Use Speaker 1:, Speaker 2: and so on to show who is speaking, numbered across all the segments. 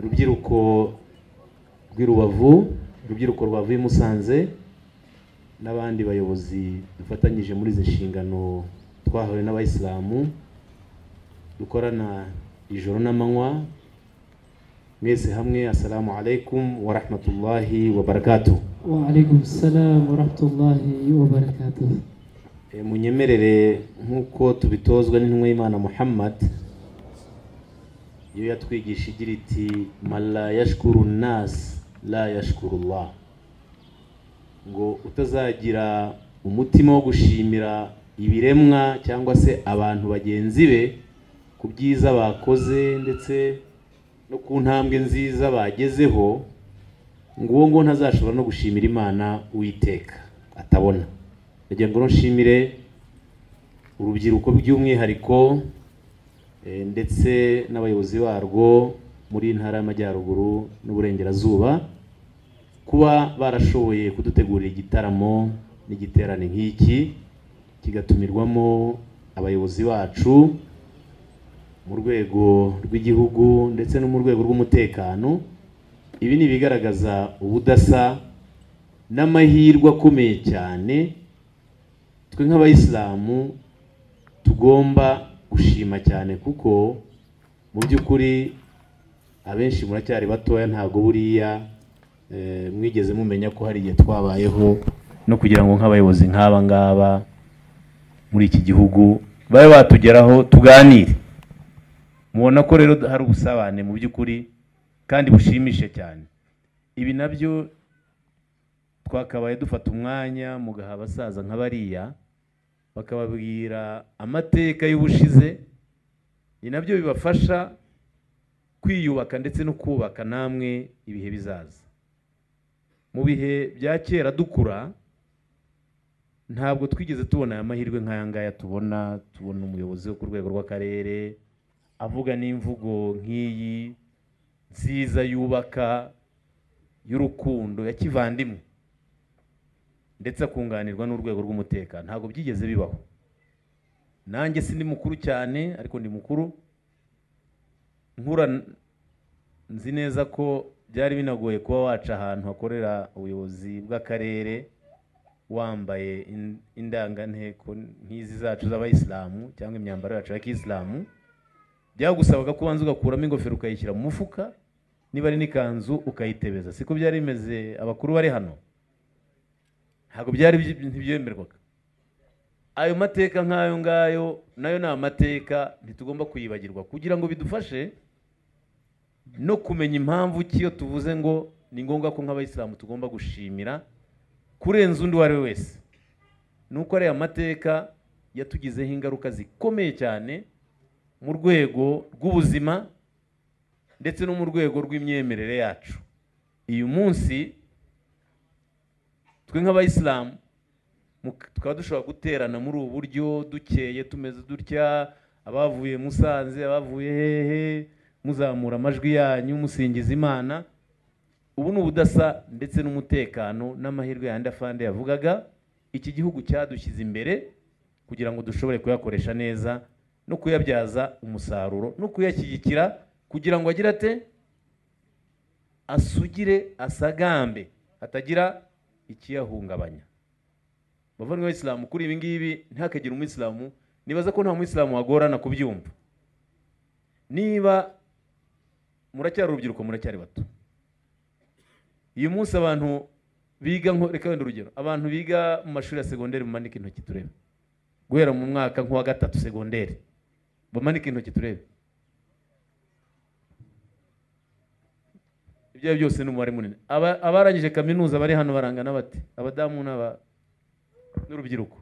Speaker 1: urubyiruko rw'i rubavu urubyiruko rwavuye i musanze n'abandi bayobozi dufatanyije muri izi nshingano twahawe n'abayisilamu dukorana ijoro n'amanywa mwese hamwe assalamu alaikum wa rahmatullahi wa barakatuh
Speaker 2: وعليكم السلام ورحمة الله وبركاته
Speaker 1: Eh, munyemerere nk'uko tubitozwa n'intumwa y'imana muhammad yo yatwigisha igira iti man la yashkuru nas la yashkuru allah ngo utazagira umutima wo gushimira ibiremwa cyangwa se abantu bagenzi be ku byiza bakoze ndetse no ku ntambwe nziza bagezeho ngo uwo nguwo ntazashobora no gushimira imana uwiteka atabona ndagira ngo nshimire urubyiruko by'umwihariko eh, ndetse n'abayobozi barwo muri intara y'amajyaruguru n'uburengerazuba kuba barashoboye kudutegurira igitaramo n'igiterane nk'iki kigatumirwamo abayobozi bacu mu rwego rw'igihugu ndetse no mu rwego rw'umutekano ibi ni ibigaragaza ubudasa n'amahirwe akomeye cyane twe nk'abayisilamu tugomba gushima cyane kuko mu by'ukuri abenshi muracyari batoya ntabwo buriya eh, mwigeze mumenya ko hari igihe twabayeho no kugira ngo nk'abayobozi nk'aba ngaba muri iki gihugu babe batugeraho tuganire mubona ko rero hari ubusabane mu by'ukuri kandi bushimishe cyane ibi nabyo twakabaye dufata umwanya mugaha abasaza nka bariya bakababwira amateka y'ubushize ni nabyo bibafasha kwiyubaka ndetse no kubaka namwe ibihe bizaza mu bihe bya kera dukura ntabwo twigeze tubona aya mahirwe nk'aya ngaya tubona tubona umuyobozi wo ku rwego rw'akarere avuga n'imvugo nk'iyi nziza yubaka y'urukundo ya kivandimwe ndetse akunganirwa n'urwego rw'umutekano ntabwo byigeze bibaho nanjye si ni mukuru cyane ariko ndi mukuru nkura nzi neza ko byari binagoye kuba waca ahantu hakorera ubuyobozi bw'akarere wambaye in- indanganteko nk'izi zacu z'abayisilamu cyangwa imyambaro yacu ya kisilamu byagusabaga ko ubanza ugakuramo ingofero ukayishyira mu mufuka niba ari n'ikanzu ukayitebeza siko byari bimeze abakuru bari hano ntabwo byari bi- ntibyemerwaga ayo mateka nk'ayo ngayo nayo ni amateka ntitugomba kuyibagirwa kugira ngo bidufashe no kumenya impamvu ki iyo tuvuze ngo ni ngombwa ko nk'abayisilamu tugomba gushimira kurenza undi uwo ari we wese ni uko ariya mateka yatugizeho ingaruka zikomeye cyane mu rwego rw'ubuzima ndetse no mu rwego rw'imyemerere yacu uyu munsi twe nk'abayisilamu mu- tukaba dushobora guterana muri ubu buryo dukeye tumeze dutya abavuye musanze abavuye hehe muzamura amajwi yanyu musingiza imana ubu ni ubudasa ndetse n'umutekano n'amahirwe yandi afande yavugaga iki gihugu cyadushyize imbere kugira ngo dushobore kuyakoresha neza no kuyabyaza umusaruro no kuyashyigikira kugira ngo agire ate asugire asagambe hatagira ikiyahungabanya bavandimwe b'abisilamu kuri ibi ngibi ntihakagire umuyisilamu nibaza ko nta muyisilamu wagorana kubyumva niba muracyari urubyiruko muracyari bato uyu munsi abantu biga nko reka wenda urugero abantu biga mu mashuri ya segonderi mumanike intoki turebe guhera mu mwaka nk'uwa gatatu segonderi bamanike intoki turebe ibyo ari byo byose ni umubare munini Aba- abarangije kaminuza bari hano barangana bate abadamu n'aba- n'urubyiruko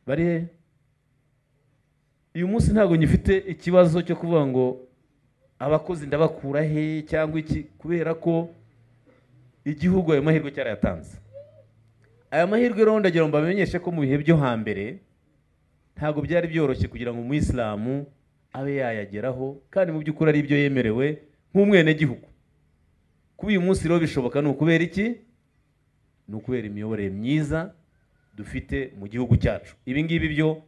Speaker 1: bari he uyu munsi ntabwo ngifite ikibazo cyo kuvuga ngo abakozi ndabakura he cyangwa iki kubera ko igihugu ayo mahirwe cyarayatanze aya mahirwe rero ndagira ngo mbamenyeshe ko mu bihe byo hambere ntabwo byari byoroshye kugira ngo umuyisilamu abe yayageraho kandi mu by'ukuri ari ibyo yemerewe nk'umwenegihugu kuba uyu munsi rero bishoboka ni ukubera iki ni ukubera imiyoborere myiza dufite mu gihugu cyacu ibi ngibi byo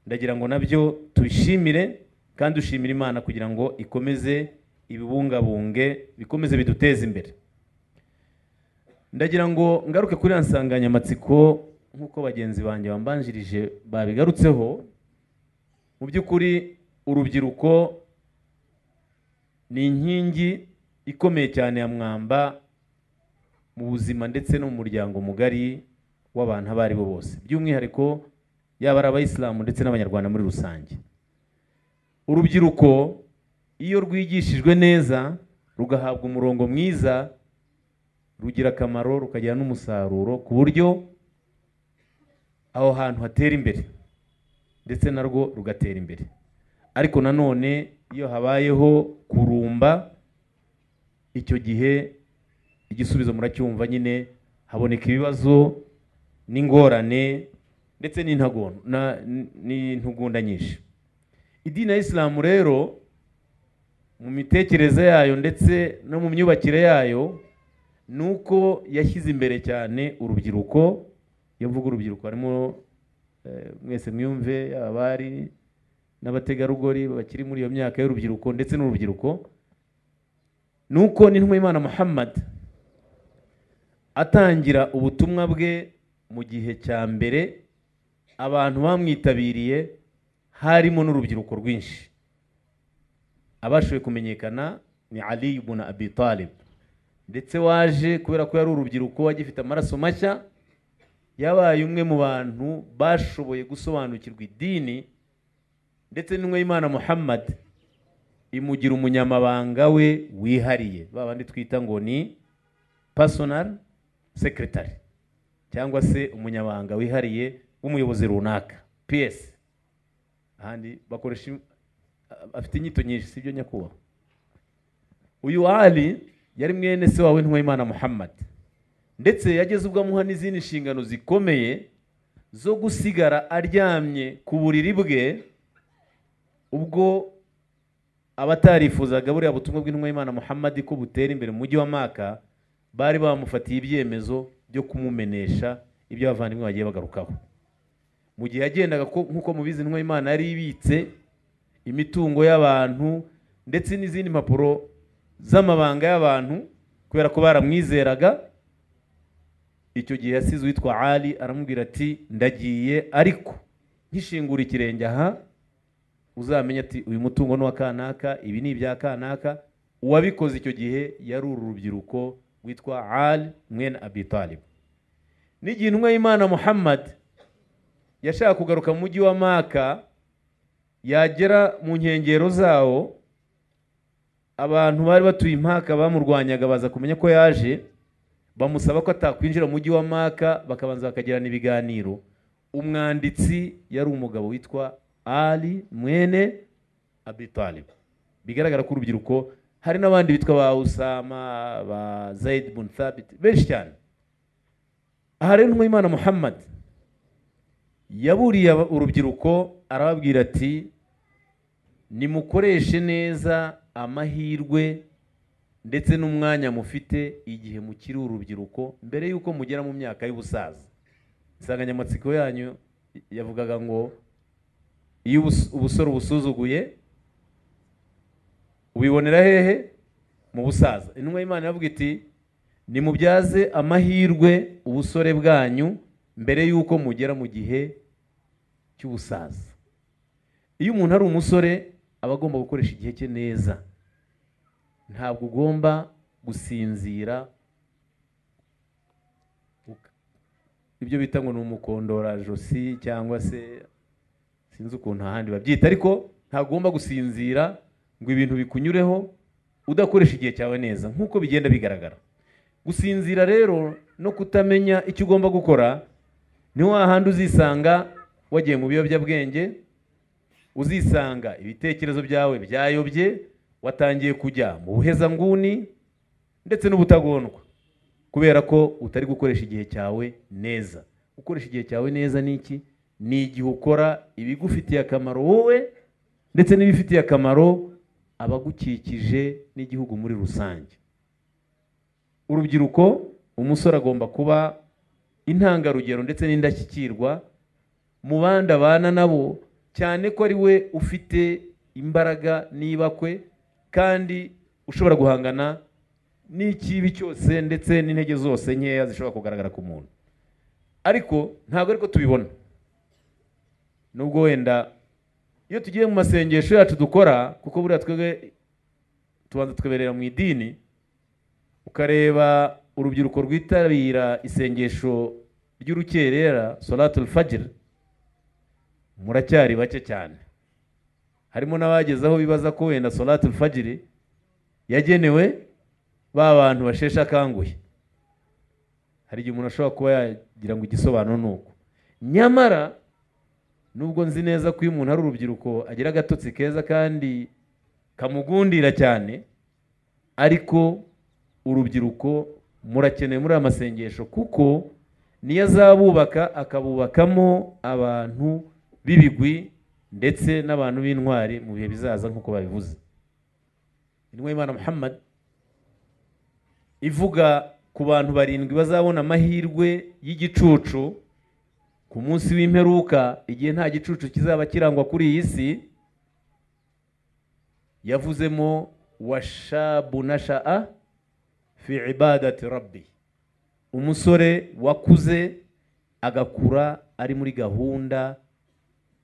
Speaker 1: ndagira ngo nabyo tubishimire kandi dushimire imana kugira ngo ikomeze ibibungabunge bikomeze biduteze imbere ndagira ngo ngaruke kuri ya nsanganyamatsiko nk'uko bagenzi banjye bambanjirije babigarutseho mu by'ukuri urubyiruko ni inkingi ikomeye cyane ya mwamba mu buzima ndetse no mu muryango mugari w'abantu abo ari bo bose by'umwihariko yaba ari abayisilamu ndetse n'abanyarwanda muri rusange urubyiruko iyo rwigishijwe neza rugahabwa umurongo mwiza rugira akamaro rukagira n'umusaruro ku buryo aho hantu hatera imbere ndetse narwo rugatera imbere ariko nanone iyo habayeho kurumba icyo gihe igisubizo muracyumva nyine haboneka ibibazo n'ingorane ndetse n'intagon- na- n'intugunda nyinshi idini ya isilamu rero mu mitekerereze yayo ndetse no mu myubakire yayo ni uko yashyize imbere cyane urubyiruko iyo mvuga urubyiruko harimo eh, mwese mwiyumve abari n'abategarugori bakiri muri iyo myaka y'urubyiruko ndetse n'urubyiruko ni uko n'intumwa y'imana muhammad atangira ubutumwa bwe mu gihe cya mbere abantu bamwitabiriye harimo n'urubyiruko rwinshi abashoboye kumenyekana ni ali ibn abi talib ndetse waje kubera ko yari urubyiruko agifite amaraso mashya yabaye umwe mu bantu bashoboye gusobanukirwa idini ndetse n'umwe y'imana muhammad imugira umunyamabanga we wihariye ba bandi twita ngo ni personal secretary cyangwa se umunyamabanga wihariye w'umuyobozi runaka ps ahandi bakoresha im- afite inyito nyinshi sibyo nyakubahwa uyu ali yari mwene se wawe ntuwimana muhammad ndetse yageze ubwo amuha n'izindi nshingano zikomeye zo gusigara aryamye ku buriri bwe ubwo abatarifuzaga buriya butumwa bw'intumwa y'imana muhammad ko butera imbere mu mujyi wa maka bari bamufatiye ibyemezo byo kumumenesha ibyo abavandimwe bagiye bagarukaho mu gihe yagendaga ko- nk'uko mubizi intumwa y'imana yari ibitse imitungo y'abantu ndetse n'izindi mpapuro z'amabanga y'abantu kubera ko baramwizeraga icyo gihe yasize uwitwa ali aramubwira ati ndagiye ariko nkishingura ikirenge aha uzamenye ati uyu mutungo ni uwa kanaka ibi ni ibya kanaka uwabikoze icyo gihe yari uru rubyiruko witwa ali mwene abi talib n'igihe intumwa y'imana muhammad yashaka kugaruka mu mujyi wa maka yagera mu nkengero zawo abantu bari batuye impaka bamurwanyaga baza kumenya ko yaje bamusaba ko atakwinjira mu mujyi wa maka bakabanza bakagirana ibiganiro umwanditsi yari umugabo witwa ali mwene abitalib bigaragara ko urubyiruko hari n'abandi bitwa ba usama ba zayid bun thabit benshi cyane aha rero intumwa y'imana muhammad yaburiye aba- urubyiruko arababwira ati nimukoreshe neza amahirwe ndetse n'umwanya mufite igihe mukiri urubyiruko mbere y'uko mugera mu myaka y'ubusaza insanganyamatsiko yanyu yavugaga ngo iyo ubus- ubusore ubusuzuguye ubibonera hehe mu busaza intumwa y'imana iravuga iti nimubyaze amahirwe ubusore bwanyu mbere y'uko mugera mu gihe cy'ubusaza iyo umuntu ari umusore aba agomba gukoresha igihe cye neza ntabwo ugomba gusinzira Uka- ibyo bita ngo ni umukondorajosi cyangwa se sinzi ukuntu ahandi babyita ariko ntagomba gusinzira ngo ibintu bikunyureho udakoresha igihe cyawe neza nk'uko bigenda bigaragara gusinzira rero no kutamenya icyo ugomba gukora ni wahandi uzisanga wagiye mu biyobyabwenge uzisanga ibitekerezo byawe byayobye watangiye kujya mu buhezanguni ndetse n'ubutagondwa kubera ko utari gukoresha igihe cyawe neza gukoresha igihe cyawe neza ni iki ni igihe ukora ibigufitiye akamaro wowe ndetse n'ibifitiye akamaro abagukikije n'igihugu muri rusange urubyiruko umusore agomba kuba intangarugero ndetse n'indashyikirwa mu bandi abana nabo cyane ko ari we ufite imbaraga n'ibakwe kandi ushobora guhangana n'ikibi cyose ndetse n'intege zose nkeya zishobora kugaragara ku muntu ariko ntabwo ariko tubibona nubwo wenda iyo tugiye mu masengesho yacu dukora kuko buriya twebwe tubanza tukaberera mu idini ukareba urubyiruko rwitabira isengesho ry'urukerera solatul fajr muracyari bake cyane harimo n'abageze aho bibaza ko wenda solatul fajr yagenewe ba bantu basheshe akanguhe hari igihe umuntu ashobora kuba yagira ngo igisobanuro ni uko nyamara nubwo nzi neza ko iyo umuntu ari urubyiruko agira agatotsi keza kandi kamugundira cyane ariko urubyiruko murakeneye muri aya masengesho kuko niyo azabubaka akabubakamo abantu b'ibigwi ndetse n'abantu b'intwari mu bihe bizaza nk'uko babivuze intumwa y'imana muhammad ivuga ku bantu barindwi bazabona amahirwe y'igicucu ku munsi w'imperuka igihe nta gicucu kizaba kirangwa kuri iyi si yavuzemo washabu na sha'a fi ibadati rabbi umusore wakuze agakura ari muri gahunda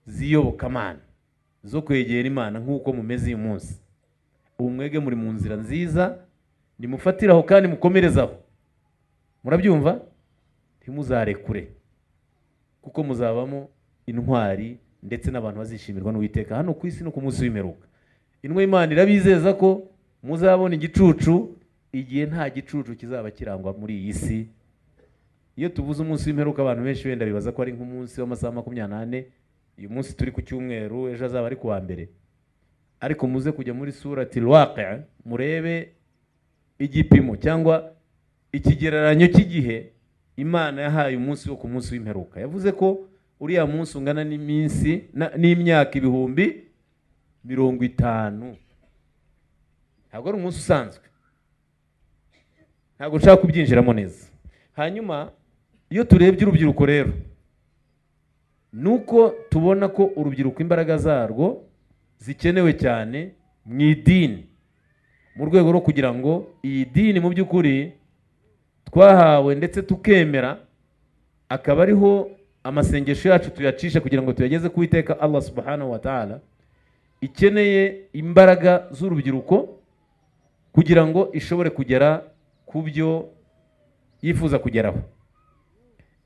Speaker 1: z'iyobokamana zo kwegera imana nk'uko mumeze uyu munsi ubu mwege muri mu nzira nziza nimufatire aho kandi mukomerezaho murabyumva ntimuzarekure kuko muzabamo intwari ndetse n'abantu bazishimirwa n'uwiteka hano ku isi no ku munsi w'imperuka inwa imana irabizeza ko muzabona igicucu igihe nta gicucu kizaba kirangwa muri iyi si iyo tuvuze umunsi w'imperuka abantu benshi wenda bibaza ko ari nk'umunsi w'amasaha makumyabiri n'ane uyu munsi turi ku cyumweru ejo azaba ari ku wa mbere ariko muze kujya muri surati rwaka murebe igipimo cyangwa ikigereranyo cy'igihe imana yahaye umunsi wo ku munsi w'imperuka yavuze ko uriya munsi ungana n'iminsi na- n'imyaka ibihumbi mirongo itanu ntabwo ari umunsi usanzwe ntabwo nshaka kubyinjiramo neza hanyuma iyo turebye urubyiruko rero ni uko tubona ko urubyiruko imbaraga zarwo zikenewe cyane mu idini mu rwego rwo kugira ngo iyi dini mu by'ukuri twahawe ndetse tukemera akaba ariho amasengesho yacu tuyacisha kugira ngo tuyageze ku Uwiteka Allah subhanahu wa ta'ala ikeneye imbaraga z'urubyiruko kugira ngo ishobore kugera ku byo yifuza kugeraho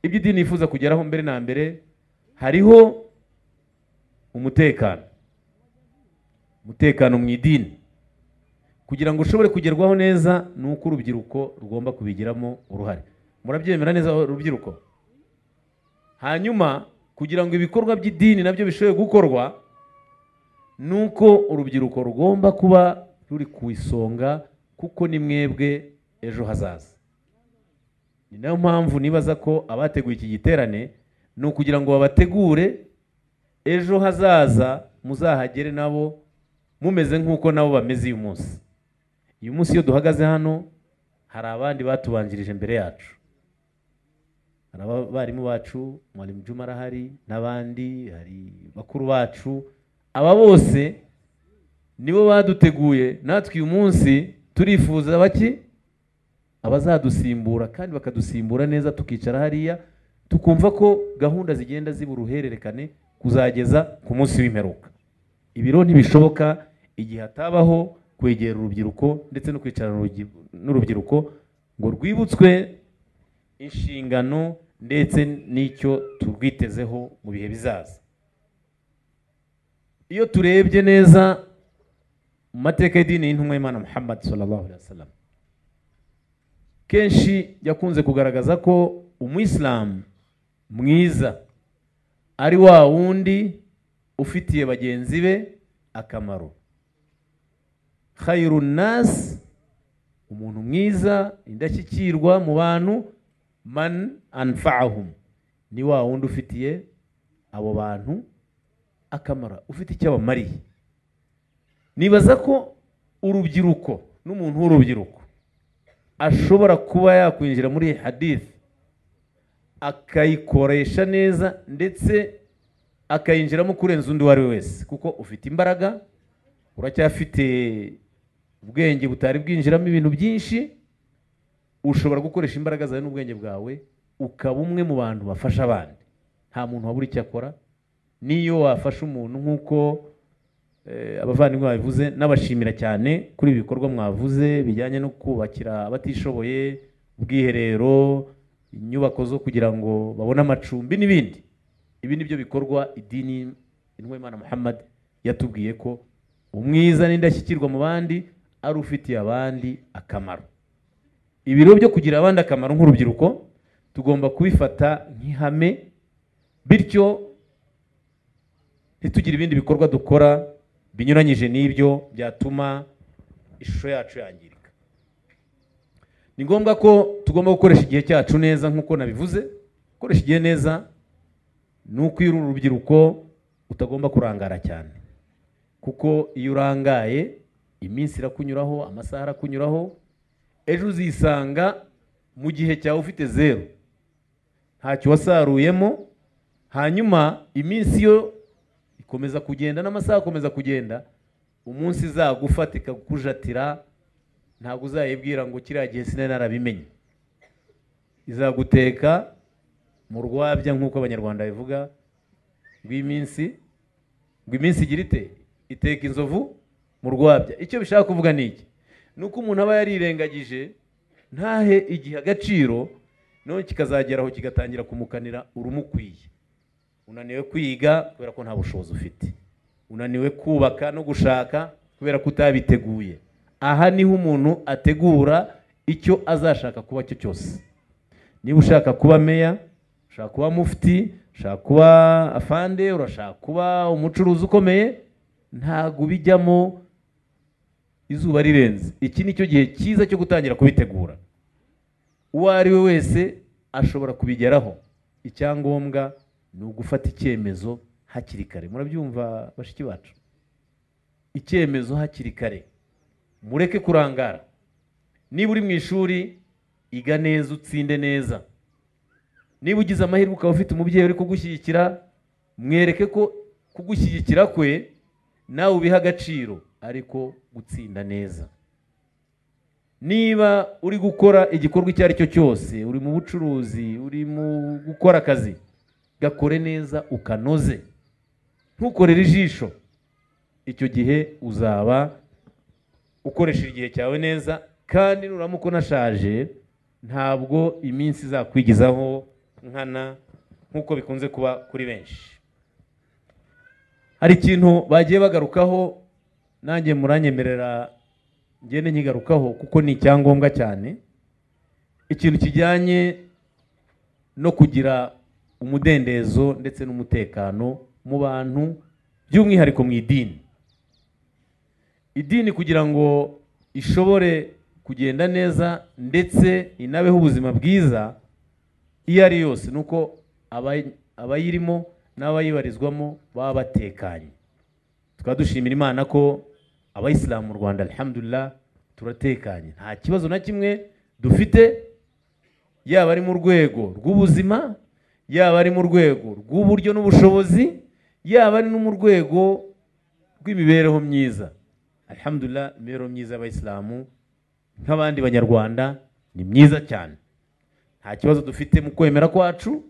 Speaker 1: ibyo idini yifuza kugeraho mbere na mbere hariho umutekano umutekano mu idini kugira ngo ushobore kugerwaho neza ni uko urubyiruko rugomba kubigiramo uruhare murabyemera neza urubyiruko hanyuma kugira ngo ibikorwa by'idini nabyo bishobore gukorwa ni uko urubyiruko rugomba kuba ruri ku isonga kuko ni mwebwe ejo hazaza ni nayo mpamvu nibaza ko abateguye iki giterane ni ukugira ngo babategure ejo hazaza muzahagere nabo mumeze nk'uko nabo bameze uyu munsi uyu munsi iyo duhagaze hano hari abandi batubanjirije mbere yacu hari abarimu bacu mwarimu juma arahari n'abandi hari bakuru bacu aba bose nibo baduteguye natwe uyu munsi turifuza bake abazadusimbura kandi bakadusimbura neza tukicara hariya tukumva ko gahunda zigenda ziba uruhererekane kuzageza ku munsi w'imperuka ibiro ntibishoboka igihe hatabaho kwegera urubyiruko ndetse no kwicarana urugi- n'urubyiruko ngo rwibutswe inshingano ndetse n'icyo turwitezeho mu bihe bizaza iyo turebye neza mu mateka y'idini y'intumwa y'imana muhammad sallallahu alaihi wasallam kenshi yakunze kugaragaza ko umuyisilamu mwiza ari wa wundi ufitiye bagenzi be akamaro khairu nas umuntu mwiza indashyikirwa mu bantu man anfa'ahum ni wa wundi ufitiye abo bantu akamaro ufite icyo abamariye nibaza ko urubyiruko n'umuntu w'urubyiruko ashobora kuba yakwinjira muri iyi hadith akayikoresha neza ndetse akayinjiramo kurenza undi uwo ari we wese kuko ufite imbaraga uracyafite ubwenge butari bwinjiramo ibintu byinshi ushobora gukoresha imbaraga zawe n'ubwenge bwawe ukaba umwe mu bantu bafasha abandi nta muntu wabura icyo akora n'iyo wafasha umuntu nk'uko eh, abavandimwe babivuze n'abashimira cyane kuri ibi bikorwa mwavuze bijyanye no kubakira abatishoboye ubwiherero inyubako zo kugira ngo babone amacumbi n'ibindi ibi ni byo bikorwa idini intumwa y'Imana Muhammad yatubwiye ko umwiza n'indashyikirwa mu bandi ari ufitiye abandi akamaro ibi rero byo kugira abandi akamaro nk'urubyiruko tugomba kubifata nk'ihame bityo ntitugire ibindi bikorwa dukora binyuranyije n'ibyo byatuma ishusho yacu yangirika ni ngombwa ko tugomba gukoresha igihe cyacu neza nk'uko nabivuze gukoresha igihe neza ni uko iyo uri urubyiruko utagomba kurangara cyane kuko iyo urangaye iminsi irakunyuraho amasaha arakunyuraho ejo uzisanga mu gihe cyawe ufite zeru ntacyo wasaruyemo hanyuma iminsi yo ikomeza kugenda n'amasaha akomeza kugenda umunsi izagufata ikakujatira ntabwo uzayibwira ngo kiriya gihe sinari narabimenye izaguteka mu rwabya nk'uko abanyarwanda bivuga rw'iminsi ngo iminsi igira ite iteka inzovu mu rwabya icyo bishaka kuvuga ni iki ni uko umuntu aba yarirengagije ntahe igihe agaciro none kikazageraho kigatangira kumukanira urumukwiye unaniwe kwiga kubera ko nta bushobozi ufite unaniwe kubaka no gushaka kubera ko utabiteguye aha niho umuntu ategura icyo azashaka kuba cyo cyose niba ushaka kuba meya ushaka kuba mufti ushaka kuba afande urashaka kuba umucuruzi ukomeye ntabwo ubijyamo izuba rirenze iki ni cyo gihe cyiza cyo gutangira kubitegura uwo ari we wese ashobora kubigeraho icyangombwa ni ugufata icyemezo hakiri kare murabyumva bashiki bacu icyemezo hakiri kare mureke kurangara niba uri mu ishuri iga neza utsinde neza niba ugize amahirwe ukaba ufite umubyeyi uri kugushyigikira mwereke ko kugushyigikira kwe nawe ubiha agaciro ariko gutsinda neza niba uri gukora igikorwa icyo ari cyo cyose uri mu bucuruzi uri mu gukora akazi gakore neza ukanoze ntukorere ijisho icyo gihe uzaba ukoresha igihe cyawe neza kandi nuramuka unashaje ntabwo iminsi izakwigizaho nkana nk'uko bikunze kuba kuri benshi hari ikintu bagiye bagarukaho nanjye muranyemerera ngende nkigarukaho kuko ni icyangombwa cyane ikintu kijyanye no kugira umudendezo ndetse n'umutekano mu bantu by'umwihariko mu idini idini kugira ngo ishobore kugenda neza ndetse inabeho ubuzima bwiza iyo ari yose ni uko abay- abayirimo n'abayibarizwamo baba batekanye tukaba dushimira imana ko abayisilamu mu rwanda alhamdulillah turatekanye nta kibazo na kimwe dufite yaba ari mu rwego rw'ubuzima yaba ari mu rwego rw'uburyo n'ubushobozi yaba ari no mu rwego rw'imibereho myiza alhamdulillah imibereho myiza y'abayisilamu nk'abandi banyarwanda ni myiza cyane nta kibazo dufite mu kwemera kwacu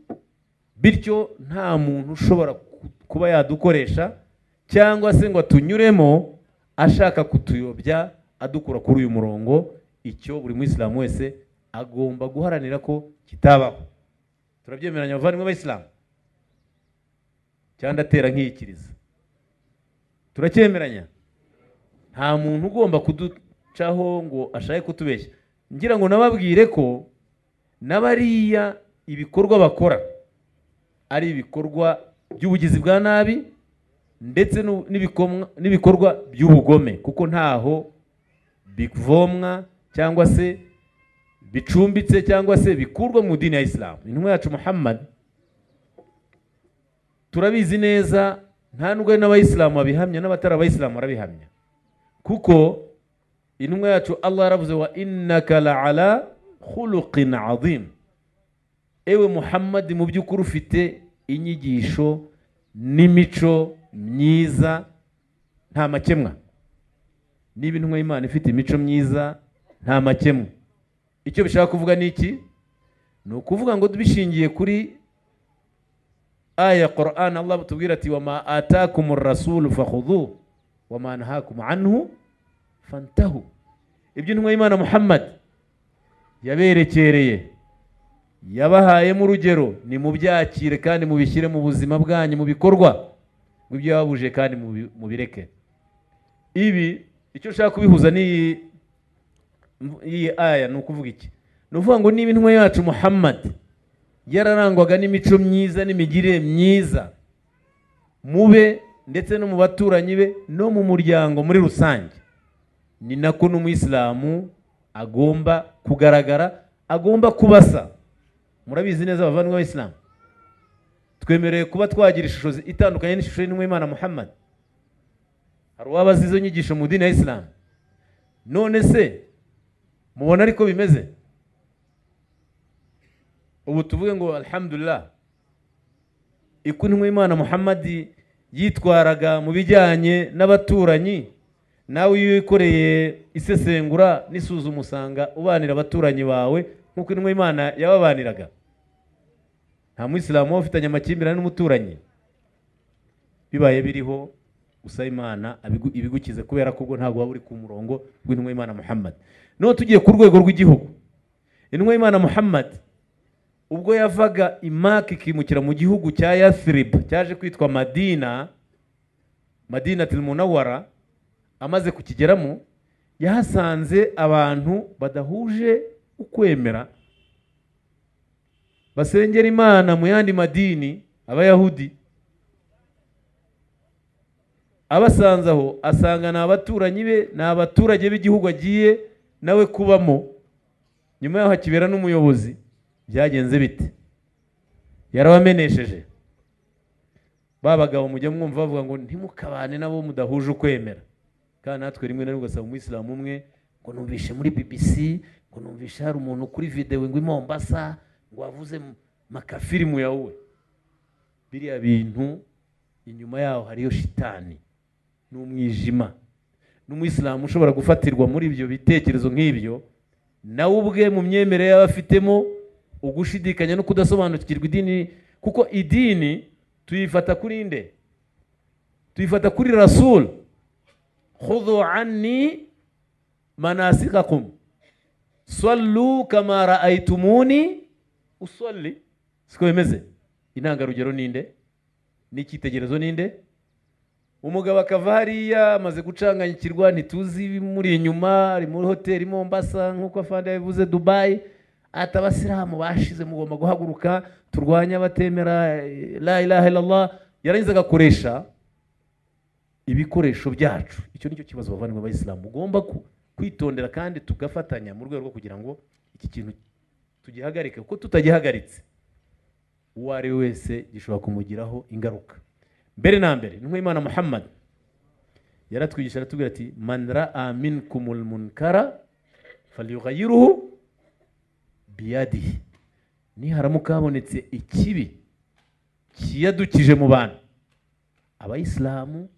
Speaker 1: bityo nta muntu ushobora ku- kuba yadukoresha cyangwa se ngo atunyuremo ashaka kutuyobya adukura kuri uyu murongo icyo buri muyisilamu wese agomba guharanira ko kitabaho turabyemeranya abavandimwe b'abayisilamu cyangwa ndatera nkiyikiriza turacyemeranya nta muntu ugomba kuducaho ngo ashake kutubeshya ngira ngo nababwire ko n'abariya ibikorwa bakora ari ibikorwa by'ubugizi bwa nabi ndetse n'u- n'ibikomwa- n'ibikorwa by'ubugome kuko ntaho bivomwa cyangwa se bicumbitse cyangwa se bikurwa mu idini ya isilamu intumwa yacu muhammad turabizi neza nta nubwo ari n'abayisilamu babihamya n'abatari abayisilamu barabihamya kuko intumwa yacu allah yaravuze wa innaka la ala khuluqin azim ewe muhammad mu by'ukuri ufite inyigisho n'imico myiza nta makemwa niba intumwa y'imana ifite imico myiza nta makemwa icyo bishaka kuvuga ni iki ni ukuvuga ngo bishingiye kuri aya ya Quran Allah butubwira ati wama atakum rasulu fakhudhu wama nahakum anhu fantahu ibyo intumwa y'imana Muhammad yaberekereye yabahayemo urugero ni mubyakire kandi mubishyire mu buzima bwanyu mu bikorwa ngo ibyo yababuje kandi mubi- mubireke ibi icyo ushaka kubihuza n'iyi iyi aya ni ukuvuga iki ni ukuvuga ngo niba intumwa yacu Muhammad yararangwaga n'imico myiza n'imigirire myiza mube ndetse no mu baturanyi be no mu muryango muri rusange ni nako n'umuyisilamu agomba kugaragara agomba kubasa murabizi neza abavandimwe b'abisilamu twemerewe kuba twagira ishusho zi- itandukanye n'ishusho y'intumwa y'imana muhammad hari uwabaza izo nyigisho mu dini ya isilamu none se mubona ariko bimeze ubu tuvuge ngo alhamdulillah uko intumwa y'imana muhammad yitwaraga mu bijyanye n'abaturanyi nawe iyo wikoreye isesengura n'isuzuma usanga ubanira abaturanyi bawe nk'uko intumwa y'imana yababaniraga nta muyisilamu waba ufitanye amakimbirane n'umuturanyi bibaye biriho usaba imana abigu- ibigukize kubera ko ubwo ntabwo waba uri ku murongo w'intumwa y'imana muhammad noneho tugiye ku rwego rw'igihugu intumwa y'imana muhammad ubwo yavaga imaka ikimukira mu gihugu cya yasiribu cyaje kwitwa madina madina tilimunawara amaze kukigeramo yahasanze abantu badahuje ukwemera basengera imana mu yandi madini abayahudi abasanze aho asanga ni abaturanyi be ni abaturage b'igihugu agiye nawe kubamo nyuma yaho hakibera n'umuyobozi byagenze bite yarabamenesheje ba bagabo mujya mwumva bavuga ngo ntimukabane nabo mudahuje ukwemera kandi natwe rimwe na rimwe ugasanga umuyisilamu umwe ngo numvishe muri bbc ngo numvishe hari umuntu kuri videwo ngo i mombasa ngo wavuze mu- makafirimu yawe biriya bintu inyuma yaho hariyo shitani n'umwijima n'umuyisilamu ushobora gufatirwa muri ibyo bitekerezo nk'ibyo nawe ubwe mu myemerere yaba afitemo ugushidikanya no kudasobanukirwa idini kuko idini tuyifata kuri nde tuyifata kuri rasulu khudhu anni manasikakum sallu kama raaitumuni usalli siko bimeze intangarugero ninde n'icyitegererezo ninde umugabo akava hariya amaze gucanganyikirwa ntituzi ibimuri inyuma ari muri hoteli mombasa nk'uko afande yabivuze dubayi ati abasilamu bashize mugomba guhaguruka turwanye abatemera eh, la ilaha illallah yarangiza agakoresha ibikoresho byacu icyo nicyo kibazo bavandimwe abayisilamu ugomba ku- kwitondera kandi tugafatanya mu rwego rwo kugira ngo iki kintu tugihagarike kuko tutagihagaritse uwo ari we wese gishobora kumugiraho ingaruka mbere na mbere intumwa y'imana muhammad yaratwigisha aratubwira ati man raa minkumul munkara falyughayiruhu biyadihi niharamuka habonetse ikibi kiyadukije mu bantu abayisilamu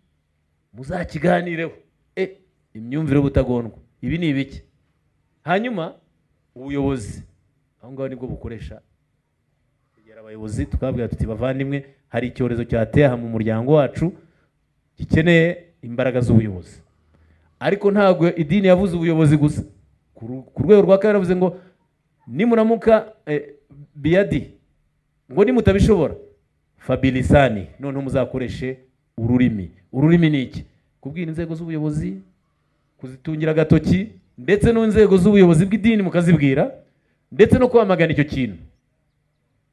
Speaker 1: muzakiganireho e imyumvire y'ubutagondwa ibi ni ibiki hanyuma ubuyobozi aho ngaho nibwo bukoresha kwegera abayobozi tukababwira tuti bavandimwe hari icyorezo cyateye aha mu muryango wacu gikeneye imbaraga z'ubuyobozi ariko ntabwo idini yavuze ubuyobozi gusa ku ru- ku rwego rwa kabiri yavuze ngo nimuramuka eh, biyadi ngo nimutabishobora fabilisani noneho muzakoreshe ururimi ururimi ni iki kubwira inzego z'ubuyobozi kuzitungira agatoki ndetse n'inzego z'ubuyobozi bw'idini mukazibwira ndetse no kwamagana icyo kintu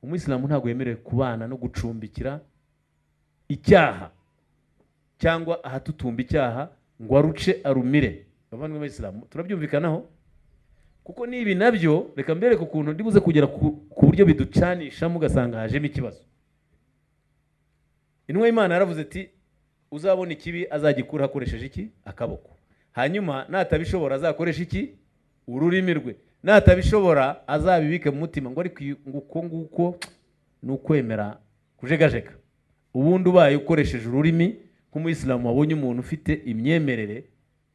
Speaker 1: umuyisilamu ntabwo yemerewe kubana no gucumbikira icyaha cyangwa ahatutumba icyaha ngo aruce arumire abavandimwe b'abisilamu turabyumvikanaho kuko n'ibi nabyo reka mbereke ukuntu ndibuze kugera ku ku buryo biducanishamo ugasanga hajemo ikibazo intumwa y'imana yaravuze ati uzabona ikibi azagikura akoresheje iki akaboko hanyuma natabishobora azakoresha iki ururimi rwe natabishobora azabibike mu mutima ngo ariko iyo- ngo uko nguko ni ukwemera kujegajega ubundi ubaye ukoresheje ururimi nk'umuyisilamu wabonye umuntu ufite imyemerere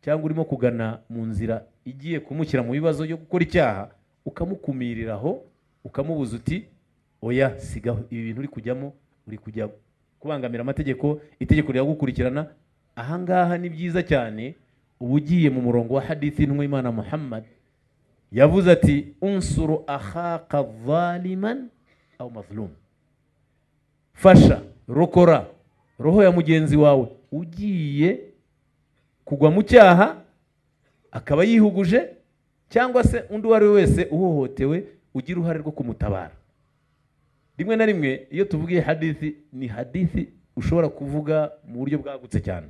Speaker 1: cyangwa urimo kugana mu nzira igiye kumushyira mu bibazo byo gukora icyaha ukamukumirira aho ukamubuza uti oya sigaho ibi bintu uri kujyamo uri kujya kubangamira amategeko itegeko riragukurikirana ahangaha ni byiza cyane uba ugiye mu murongo wa hadithi y'intumwa y'imana muhammad yavuze ati unsuru ahaka zaliman aw mazlum fasha rokora roho ya mugenzi wawe ugiye kugwa mu cyaha akaba yihuguje cyangwa se undi uwo ari we wese uhohotewe ugira uruhare rwo kumutabara rimwe na rimwe iyo tuvugiye hadithi ni hadithi ushobora kuvuga mu buryo bwagutse cyane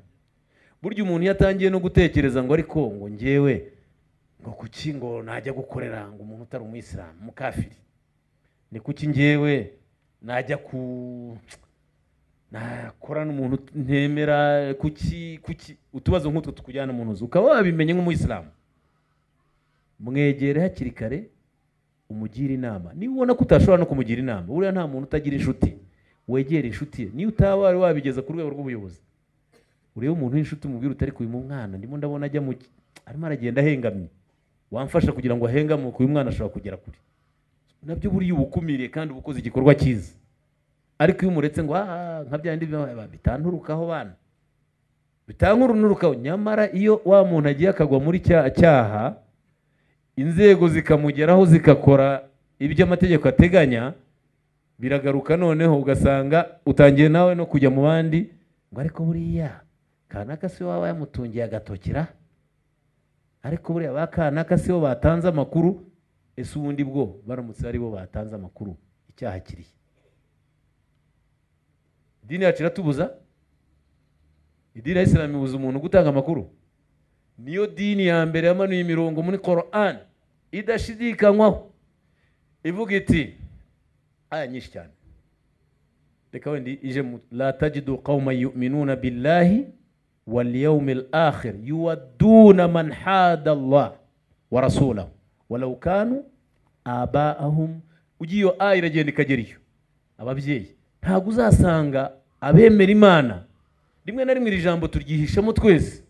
Speaker 1: burya umuntu iyo atangiye no gutekereza ngo ariko ngo ngewe ngo kuki ngo najya gukorera ngo umuntu utari umuyisilamu umukafiri ni kuki ngewe najya ku nakora n'umuntu ntemera kuki kuki utubazo nk'utwo tukujyana mu nzu ukaba wabimenye nk'umuyisilamu mwegere hakiri kare umugire inama niba ubona ko utashobora no kumugira inama buriya nta muntu utagira inshuti wegere inshuti ye niyo utaba wari wabigeza ku rwego rw'ubuyobozi urebe umuntu w'inshuti umubwira utari kubimu umwana ndimo ndabona ajya mu ki- arimo aragenda ahengamye wamfasha kugira ngo ahengamuke uyu mwana ashobora kugera kure nabyo buriya uba ukumiriye kandi uba ukoze igikorwa cyiza ariko iyo umuretse ngo "Ah, nka bya bindi biba- bitanturukaho bana bitankurunurukaho nyamara iyo wa muntu agiye akagwa muri cya cyaha inzego zikamugeraho zigakora ibyo amategeko ateganya biragaruka noneho ugasanga utangiye nawe no kujya mu bandi ngo ariko buriya kanaka si waba yamutungiye agatokera ariko buriya ba kanaka si bo batanze amakuru ese ubundi bwo baramutse ari bo batanze amakuru icyaha kiriye idini yacu iratubuza idini ya isilamu ibuza umuntu gutanga amakuru niyo dini ya mbere yamanuye imirongo muri koran idashidikanywaho ivuga iti aya nyinshi cyane reka wenda ije mu la tajidu qawma yuminuna billahi واليوم الآخر يودون من حاد الله ورسوله ولو كانوا آباءهم ugiye iyo aya iragenda ikagera iyo ababyeyi ntabwo uzasanga abemera imana rimwe na rimwe iri jambo turyihishamo twese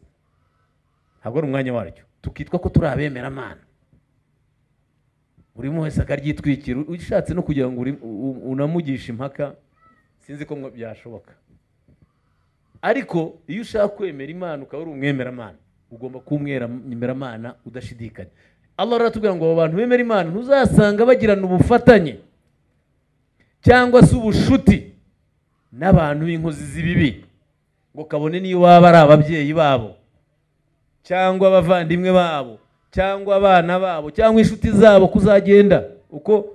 Speaker 1: ntabwo ari umwanya waryo tukitwa ko turi abemeramana buri umwe wese akaryitwikira ushatse no kugira ngo uri- u- unamugishe impaka sinzi ko mwa- byashoboka ariko iyo ushaka kwemera imana ukaba uri umwemeramana ugomba kuba umwemeramana udashidikanya allah aratubwira ngo abo bantu bemera imana ntuzasanga bagirana ubufatanye cyangwa se ubushuti n'abantu b'inkozi z'ibibi ngo kabone niyo waba ari ababyeyi babo cyangwa abavandimwe babo cyangwa abana babo cyangwa inshuti zabo kuzagenda uko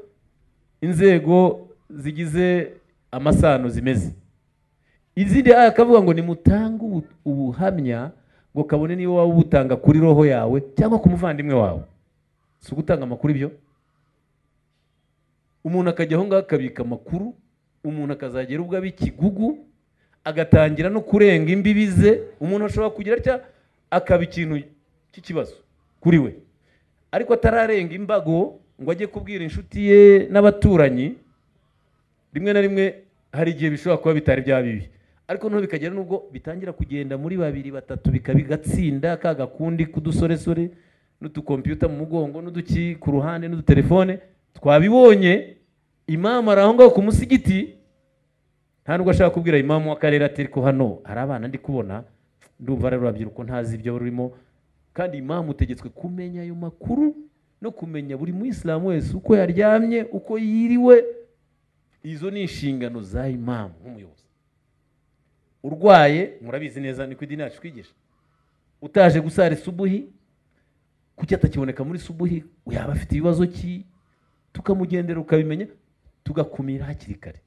Speaker 1: inzego zigize amasano zimeze izindi aya akavuga ngo nimutange ubu- ubuhamya ngo kabone niba waba ubutanga kuri roho yawe cyangwa ku muvandimwe wawe si ugutanga amakuru ibyo umuntu akajya aho ngaho akabika amakuru umuntu akazagera ubwo aba ikigugu agatangira no kurenga imbibi ze umuntu ashobora kugira atya akaba ikintu cy'ikibazo kuri we ariko atararenga imbago ngo ajye kubwira inshuti ye n'abaturanyi rimwe na rimwe hari igihe bishobora kuba bitari bya bibi ariko noneho bikagera n'ubwo bitangira kugenda muri babiri batatu bikaba bigatsinda ka gakundi k'udusoresore n'udukompiyuta mu mugongo n'uduki ku ruhande n'udutelefone twabibonye imamu ari aho ngaho ku musigiti nta nubwo ashaka kubwira imamu w'akarere ati ariko hano hari abana ndi kubona ndumva rero urubyiruko ntazi ibyo rurimo kandi imamu utegetswe kumenya ayo makuru no kumenya buri muyisilamu wese uko yaryamye uko yiriwe izo ni inshingano za imamu nk'umuyobozi urwaye murabizi neza niko idini yacu twigisha utaje gusara isubuhi kuki atakiboneka muri subuhi yaba afite ibibazo ki tukamugendera ukabimenya tugakumira hakiri kare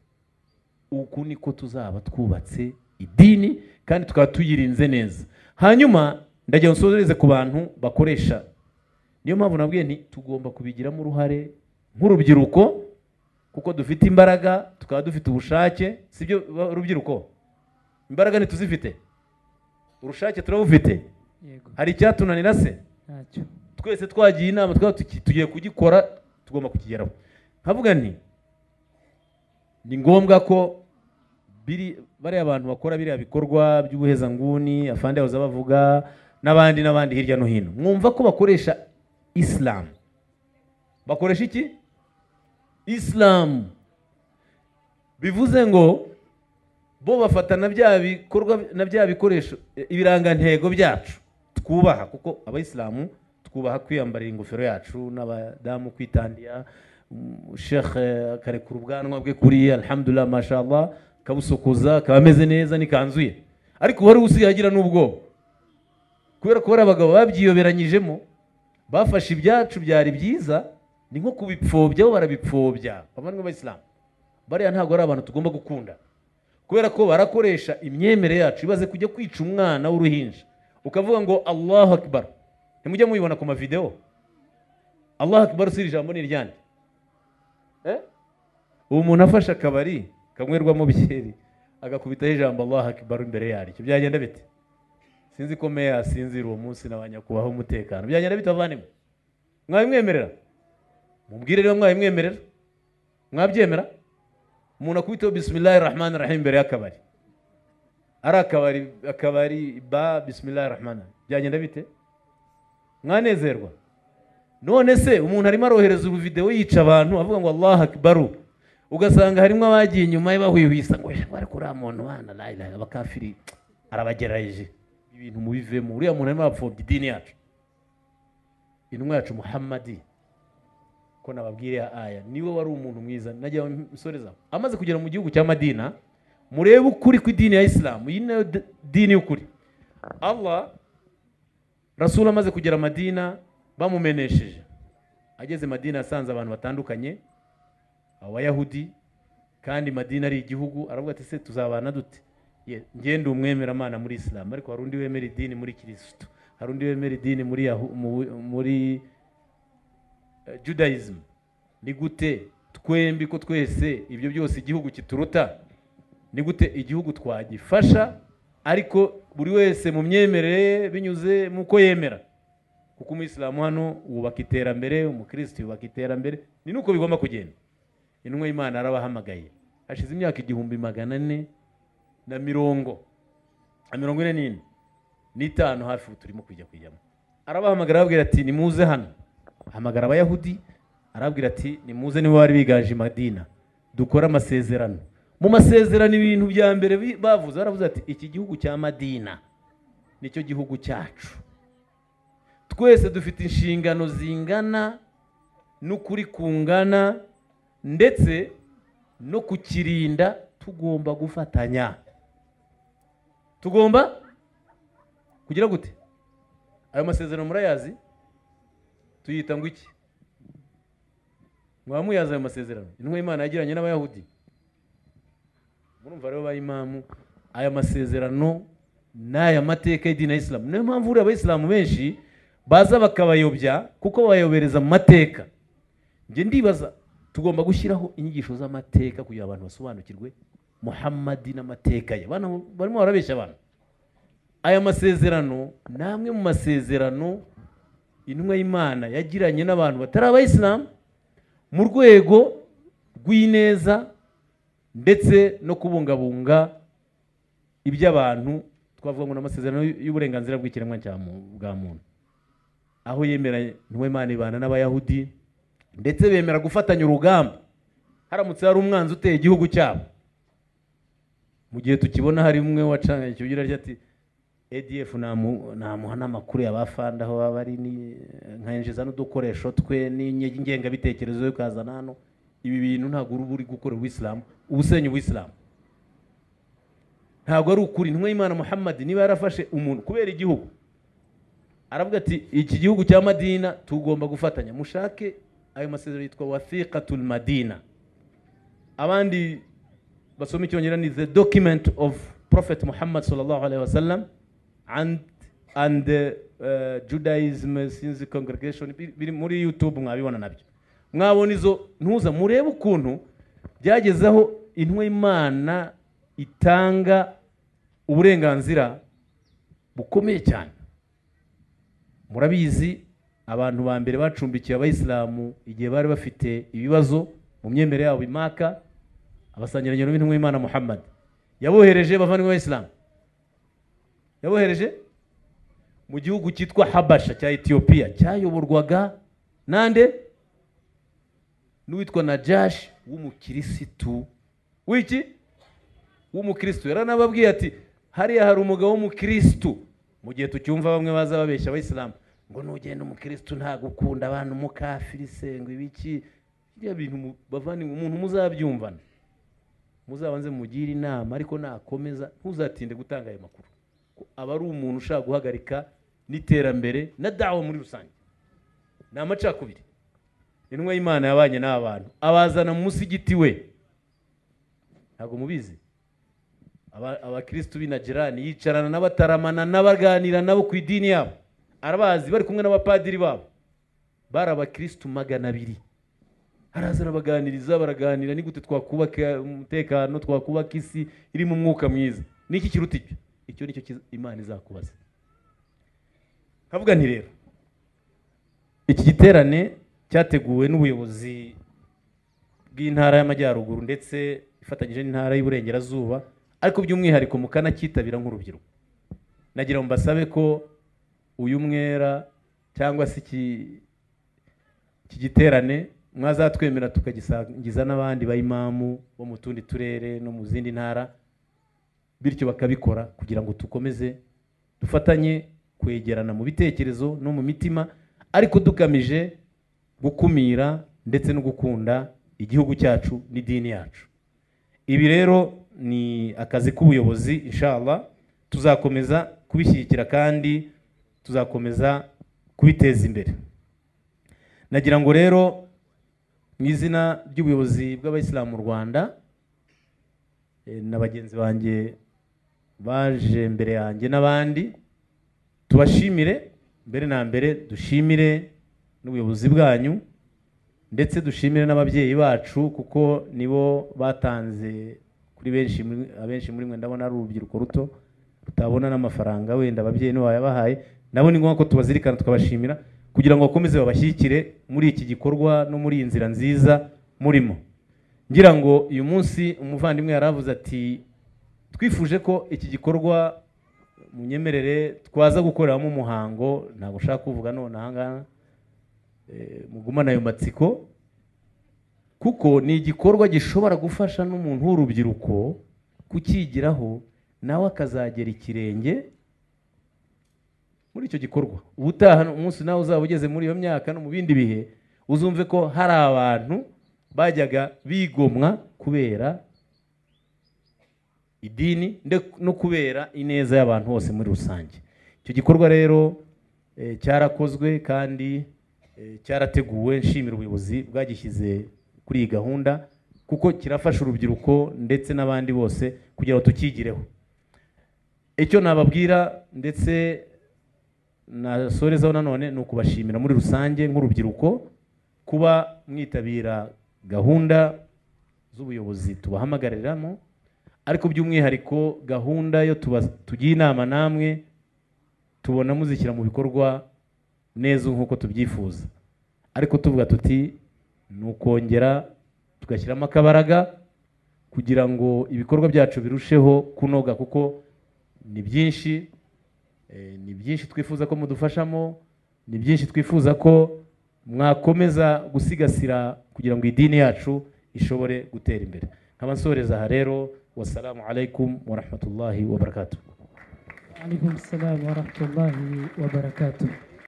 Speaker 1: uku niko tuzaba twubatse idini kandi tukaba tuyirinze neza hanyuma ndagira ngo nsoze ku bantu bakoresha niyo mpamvu nabwiye nti tugomba kubigiramo uruhare nk'urubyiruko kuko dufite imbaraga tukaba dufite ubushake sibyo ba- rubyiruko imbaraga ntituzifite urushake turabufite
Speaker 2: yego
Speaker 1: hari icyatunanira se
Speaker 2: ntacyo
Speaker 1: twese twagiye inama twaba tuki- tugiye kugikora tugomba kukigeraho nkavuga nti ni ngombwa ko biri bariya abantu bakora biriya bikorwa by'ubuhezanguni afande yahoze bavuga n'abandi n'abandi hirya no hino mwumva ko bakoresha isilamu bakoresha iki isilamu bivuze ngo bo bafata na bya bikorwa na bya bikoresho eh, ibirangantego byacu twubaha kuko abayisilamu twubaha kwiyambarira ingofero yacu n'abadamu kwitandira mm, shekhe akarekura ubwanwa bwe kuriya alhamdulillah mashallah akabusokoza akaba ameze neza n'ikanzu ye ariko wari usigaye n'ubwoba kubera ko bariya abagabo babyiyoberanyijemo bafashe ibyacu byari byiza ni nko kubipfobya bo barabipfobya bavandimwe b'abayisilamu bariya ntabwo ari abantu tugomba gukunda kubera ko barakoresha imyemere yacu ibaze kujya kwica umwana w'uruhinja ukavuga ngo allahu akbar ntimujya mubibona ku mavidewo allahu akbar si iri jambo ni iryande Eh? ubu umuntu afashe akabari kanywerwamo byeri agakubitaho ijambo allahu akbar imbere yaryo byagenda bite sinzi ko meya yasinzira uwo munsi na ba nyakubahwa umutekano byagenda bite bavandimwe mwabimwemerera mubwire rero mwabimwemerera mwabyemera umuntu akubiteho bisimilahi rahmani rahim imbere y'akabari ari akabari akabari ba bisimilahi rahmani byagenda bite mwanezerwa none se umuntu arimo arohereza ubuvidewo yica abantu avuga ngo allahu akbaru ugasanga harimo abagiye inyuma ye bahwihwisa ngo "Eh, bari kuri uriya muntu bana layirayi abakafiri arabagerageje ibintu mubivemo uriya muntu arimo arapfobya idini yacu intumwa yacu muhammadi ko nababwira ya aya niwe wari umuntu mwiza najya msoreza amaze kugera mu gihugu cya madina murebe ukuri kw'idini ya isilamu iyi nayo d- dini y'ukuri allah rasul amaze kugera madina bamumenesheje ageze madina yasanze abantu batandukanye abayahudi kandi madina ari igihugu aravuga ati se tuzabana dute Ye- njye ndi umwemeramana muri isilamu ariko hari undi wemera idini muri kirisitu hari undi wemera idini muri Yahu- mu- muri eh, judaism ni gute twembi ko twese ibyo byose igihugu kituruta ni gute igihugu twagifasha ariko buri wese mu myemerere ye binyuze mu ko yemera kuko umuyisilamu hano wubaka iterambere umukirisitu yubaka iterambere ni nuko bigomba kugenda intumwa y'imana yarabahamagaye hashize imyaka igihumbi magana ane na mirongo na mirongo ine n'ine n'itanu hafi ubu turimo kujya kujyamo arabahamagara arababwira ati nimuze hano ahamagara abayahudi arababwira ati nimuze nibo bari biganje i madina dukore amasezerano mu masezerano ibintu bya mbere bi- bavuze baravuze ati iki gihugu cya madina nicyo gihugu cyacu twese dufite inshingano zingana n'ukuri kungana ndetse no kukirinda tugomba gufatanya tugomba kugira gute ayo masezerano murayazi tuyita ngo iki mwaba muyazi ayo masezerano intumwa y'imana yagiranye n'abayahudi murumva rero ba imamu aya masezerano ni aya mateka y'idini ya isilamu niyo mpamvu uriya abayisilamu benshi baza bakabayobya kuko bayobereza mu mateka njye ndibaza tugomba gushyiraho inyigisho z'amateka kugira abantu basobanukirwe muhammadi n'amateka ye Bana- barimo barabeshya abantu aya masezerano ni amwe mu masezerano intumwa y'imana yagiranye n'abantu batari abayisilamu mu rwego rw'ineza ndetse no kubungabunga iby'abantu twavuga ngo ni amasezerano y'uburenganzira bw'ikiremwa cya mu- bwa muntu aho yemera intumwa y'imana ibana n'abayahudi ndetse bemera gufatanya urugamba haramutse hari umwanzi uteye igihugu cyabo mu gihe tukibona hari umwe wacanye ikibugira rya ati ADF namu- namuha n'amakuru y'abafanda aho baba ari ni- nkanjiza n'udukoresho twe n'ingengabitekerezo yo kazana hano ibi bintu ntabwo uba uri gukora uwisilamu uba usenya uwisilamu ntabwo ari ukuri intumwa y'imana muhammad niba yarafashe umuntu kubera igihugu aravuga ati iki gihugu cya madina tugomba gufatanya mushake ayo masezerano yitwa wathiqatul madina abandi basoma icyongereza ni the document of prophet muhammad sallallahu alaihi wasallam and and uh, judaism since congregation biri biri muri youtube mwabibona nabyo mwabona izo ntuza murebe ukuntu byageze aho intumwa y'imana itanga uburenganzira bukomeye cyane murabizi abantu ba mbere bacumbikiye abayisilamu igihe bari bafite ibibazo mu myemere yabo imaka abasangiranye n'intumwa y'imana muhammad yabohereje bavandimwe b'abayisilamu yabohereje mu gihugu cyitwa habasha cya etiyopiya cyayoborwaga nande n'uwitwa najashi w'umukirisitu w'iki w'umukirisitu yaranababwiye ati hariya hari umugabo w'umukirisitu mu gihe tucyumva bamwe baza babeshya abayisilamu ngo nugenda umukirisitu ntabwo ukunda abantu umukafiri sengo ibiki biriya bintu mu- bavandimwe umuntu muzabyumvana muzabanze mugire inama ariko nakomeza ntuzatinde gutanga ayo makuru ko aba ari umuntu ushaka guhagarika n'iterambere na dawa muri rusange ni amacakubiri intumwa y'imana yabanye n'aba bantu abazana mu musigiti we ntabwo mubizi Aba- abakirisitu b'inajirani yicarana n'abataramana n'abaganira nabo ku idini yabo arabazi bari kumwe n'abapadiri babo bari abakirisitu magana abiri araza arabaganiriza baraganira ni gute twakubaka umutekano twakubaka isi irimo umwuka mwiza niki kiruta icyo icyo nicyo kiza- imana izakubaza nkavuga nti rero iki giterane cyateguwe n'ubuyobozi bw'intara y'amajyaruguru ndetse ifatanyije n'intara y'iburengerazuba ariko by'umwihariko mukanakitabira nk'urubyiruko nagira ngo mbasabe ko uyu mwera cyangwa se iki iki giterane mwazatwemera tukagisangiza n'abandi bayimamu bo mu tundi turere no mu zindi ntara bityo bakabikora kugira ngo dukomeze dufatanye kwegerana mu bitekerezo no mu mitima ariko dugamije gukumira ndetse no gukunda igihugu cyacu n'idini yacu ibi rero ni akazi k'ubuyobozi inshallah tuzakomeza kubishyigikira kandi tuzakomeza kubiteza imbere nagira ngo rero mu izina ry'ubuyobozi bw'abayisilamu mu rwanda eh, na bagenzi banjye baje mbere yanjye n'abandi tubashimire mbere na mbere dushimire n'ubuyobozi bwanyu ndetse dushimire n'ababyeyi bacu kuko nibo batanze kuri benshi muri- abenshi muri mwe ndabona ari urubyiruko ruto rutabona n'amafaranga wenda ababyeyi nibo bayabahaye ndabona ni ngombwa ko tubazirikana tukabashimira kugira ngo bakomeze babashyigikire muri iki gikorwa no muri iyi nzira nziza murimo ngira ngo uyu munsi umuvandimwe yari avuze ati twifuje ko iki gikorwa mu nyemerere twaza gukoreramo umuhango ntabwo ushaka kuvuga none ahangaha eh, mugumane ayo matsiko kuko ni igikorwa gishobora gufasha n'umuntu w'urubyiruko kukigiraho nawe akazagera ikirenge muri icyo gikorwa ubutaha umunsi nawe uzaba ugeze muri iyo myaka no mu bindi bihe uzumve ko hari abantu bajyaga bigomwa kubera idini nde- no kubera ineza y'abantu bose muri rusange icyo gikorwa rero eh, cyarakozwe kandi eh, cyarateguwe nshimira ubuyobozi bwagishyize kuri iyi gahunda kuko kirafasha urubyiruko ndetse n'abandi bose kugira ngo tukigireho icyo nababwira ndetse nasorezaho nanone ni ukubashimira muri rusange nk'urubyiruko kuba mwitabira gahunda z'ubuyobozi tubahamagariramu ariko by'umwihariko gahunda yo tuba- tugiye inama namwe tubona muzishyira mu bikorwa neza nk'uko tubyifuza ariko tuvuga tuti ni ukongera tugashyiramo akabaraga kugira ngo ibikorwa byacu birusheho kunoga kuko ni byinshi eh, ni byinshi twifuza ko mudufashamo ni byinshi twifuza ko mwakomeza gusigasira kugira ngo idini yacu ishobore gutera imbere nkaba nsoreza aha rero wasalamu alaikum warahmatullahi wabarakatuh
Speaker 2: عليكم السلام ورحمة الله وبركاته